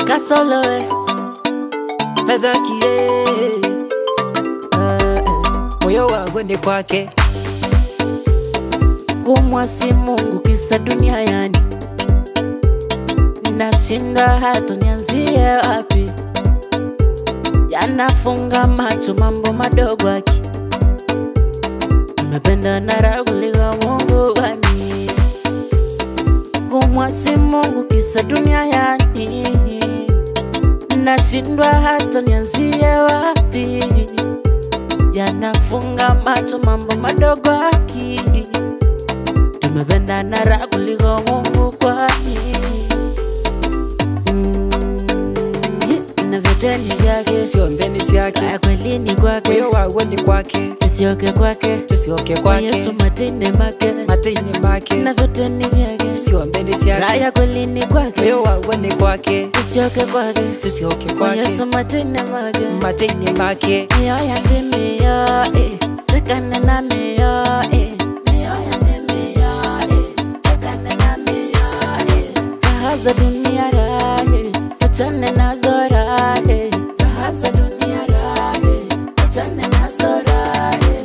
kasoloe pesa kie moyo wangu ni kwake kumwasi Mungu kisa dunia yani, nashinda hata nianzie wapi, yanafunga macho mambo madogo aki nimependa na raha kuliko Mungu wani, kumwasi Mungu kisa dunia yani, nashindwa hata nianzie wapi, yanafunga macho mambo madogo aki tumependa na raha kuliko Mungu kwani Mm, na vyote ni vyake, siombeni siake ya kweli ni kwake, moyo wangu ni kwake tusioke kwake, tusioke kwa kwake Yesu matinde make, matini make na vyote ni vyake, siombeni raha siake ya kweli ni kwake, moyo wangu ni kwake tusioke kwake, tusioke kwa kwake Yesu matinde make, matini make mioyo ya ndimiyo, eh, rekane na mioyo, eh, mioyo ya ndimiyo, eh, rekane na mioyo, eh, raha za dunia rahe, achane nazo rahe, raha za dunia rahe, achane nazo rahe.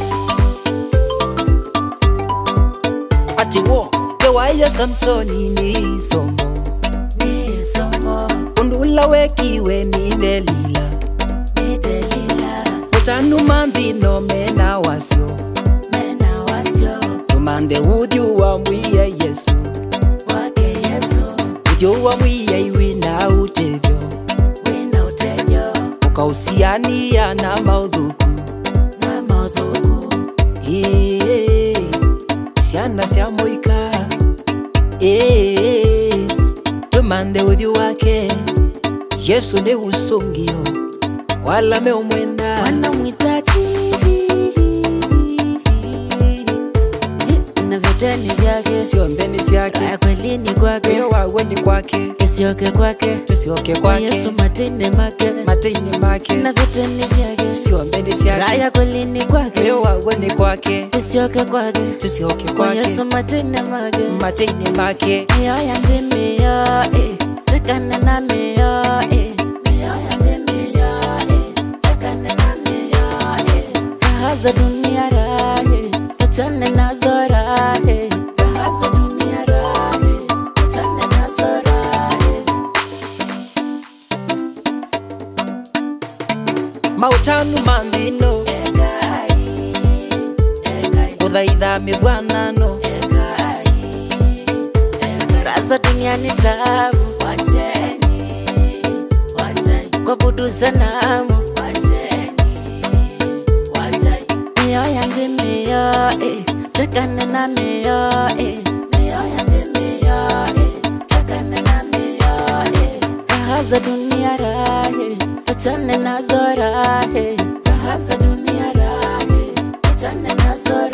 ati wo kewaya samsoni ni somo Ni somo, undula wekiwe ni delila ni Delila, utanuma nthino mena wasyo mena wasio tumande uthiu wa mwiye yesu wake Yesu, uthiu wa mwiye iwi na utethyo wina utejo ukausiania na mauthuku na mauthuku Ĩĩ, ciana cia mũika Ĩĩ, tumande uthiu wake yesu nĩ ucungio walame umwenda wanamhitaji na vyote ni vyake, cionthe nĩ ciake ya kweli ni kwake, wĩyo waguo nĩ kwake isioke kwake, tũcioke kwa kwake Yesu matinde make, matĩ-inĩ make na vyote ni vyake, cionthe nĩ raha ciake ya kweli ni kwake, wĩyo waguo nĩ kwake isioke kwake, tũcioke kwa kwake Yesu matinde make, matĩ-inĩ make mioyo ya ndimiyo, eh, rekane na mioyo, eh, mioyo ya ndimiyo, eh, rekane na mioyo, eh, raha za dunia rahe, achane nazo rahe, raha za dunia rahe, achane nazo rahe. mautanu ma nthino Egai, egai, gũthaitha mĩgwanano egai, egai. Raha za dunia ni tabu, wacheni, wacheni kuabudu sanamu, wacheni, wacheni mioyo ya ndimiyo, eh, tekane na mioyo, eh, mioyo ya ndimiyo, eh, tekane na mioyo, eh. Raha za dunia rahe, achane nazo rahe, raha za dunia rahe, achane nazo